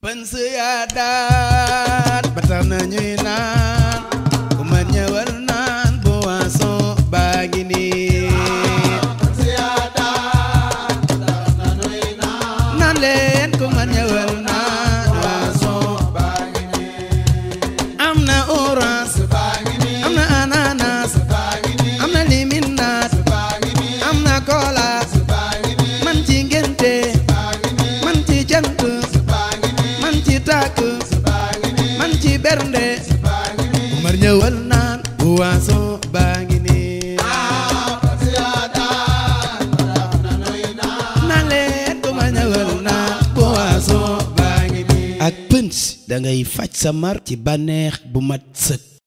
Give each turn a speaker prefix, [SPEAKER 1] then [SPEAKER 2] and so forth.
[SPEAKER 1] pëns yaa daat ba tax na ñuy naan ku ma ñëwal naan boisson baa ngi nii naan leen ku ma ñëwal naan boisson am na orange am na ananas am na liminaat am na cola man ci ngénte man ci jant man ci tàkk man ci bernde Umar ñëwal naan boisson baa ngi nii naan leen ku ma ñëwal naan boisson baa ngi nii ak pëns da ngay faj sa mar ci bànneex bu mat sëkk